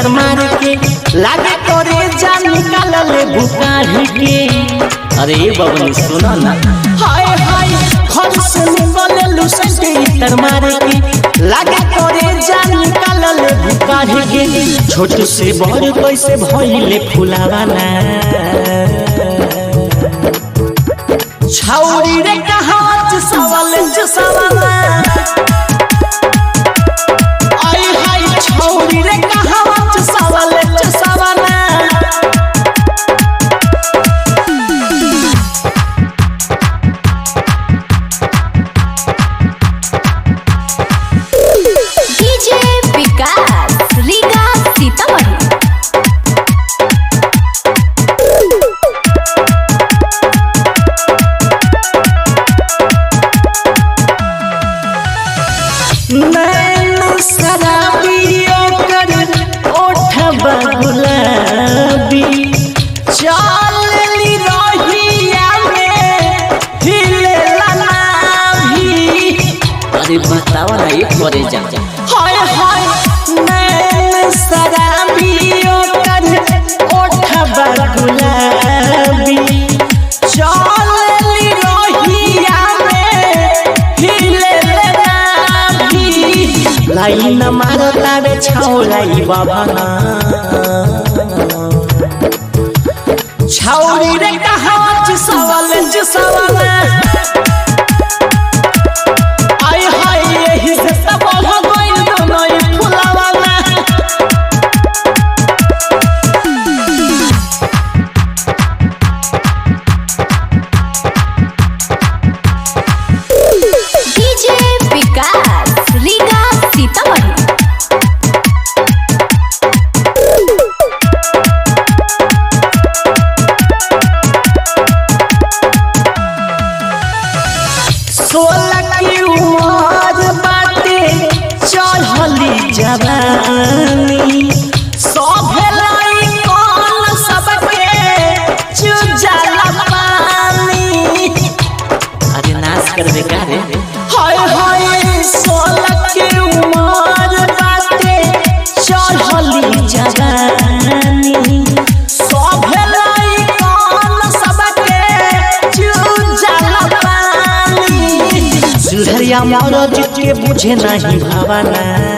इतर मार के लागे करे जा निकाल ले बुकाढ़ के अरे बबनी सुनो ना हाय हाय घर से निकले लुसन के इतर मार के लागे करे जा निकाल ले बुकाढ़ के छोट से बड़ कैसे भइले फुलावाना छौरी रे कहावत सवाल ज सवाला आई हाय छौरी रे कहावत सवाल ज सवाला डीजे विकास रीगा सीतामढ़ी नैन शराबियों कर ओठबा गुलाबी चाल ली रोहिया में हिलेला नाभी अरे बतावा ना एक बारे जा हाय हाय नैन शराबियों कर ओठबा गुलाबी चाल ली रोहिया में हिलेला नाभी लाइन मारो तारे छौलाई बाबाना छौरी रे कहावत सवाल ज सवाल आई हाय यही से सब हो गइल दोनों ही फुलावाना डीजे विकास रीगा सीतामढ़ी सोलह की उम्र बाटे चढ़ली जवानी सभे लाई कौन सबके चुजाला पानी अरे नाश कर दे का रे हाय हाय सोलह की उम्र बाटे चढ़ली जवानी सभे लाई कौन सबके चुजाला पानी सुधरिया मौरज के बुझे नहीं भावना